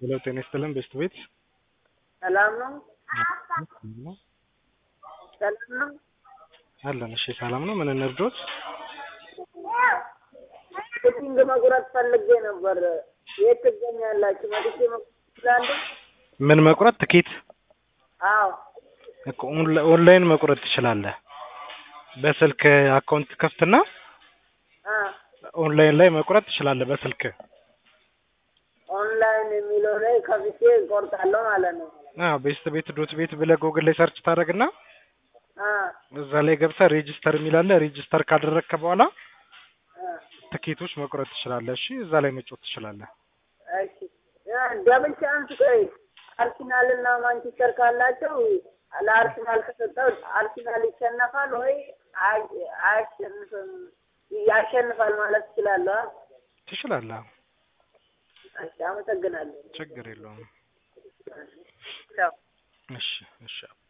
ሄሎ ጤና ይስጥልን ቤስት ቤት ሰላም ነው? ሰላም ነው? አለን። እሺ ሰላም ነው። ምን እንርዶት? ቲንግ መቁረጥ ፈልጌ ነበር። የት ትገኛላችሁ? መጥቼ መቁረጥ እችላለሁ? ምን መቁረጥ? ትኬት አዎ እኮ ኦንላ- ኦንላይን መቁረጥ ትችላለህ። በስልክ አካውንት ከፍትና አ ኦንላይን ላይ መቁረጥ ትችላለህ በስልክ። ኦንላይን የሚለው ላይ ከፍቼ እቆርጣለሁ ማለት ነው። አዎ ቤስት ቤት ዶት ቤት ብለህ ጎግል ላይ ሰርች ታደርግና አ እዛ ላይ ገብተህ ሬጂስተር የሚላለ ሬጂስተር ካደረግክ በኋላ አ ትኬቶች መቁረጥ ትችላለህ። እሺ እዛ ላይ መጫወት ትችላለህ። እሺ ያ ደብል ቻንስ ቆይ አርሰናል እና ማንቸስተር ካላቸው ለአርሰናል ከሰጠው አርሰናል ይሸነፋል ወይ አይ- አያሸንፍም? ያሸንፋል ማለት እችላለሁ? አ? ትችላለህ። እሺ አመሰግናለሁ። ችግር የለውም። ቻው። እሺ እሺ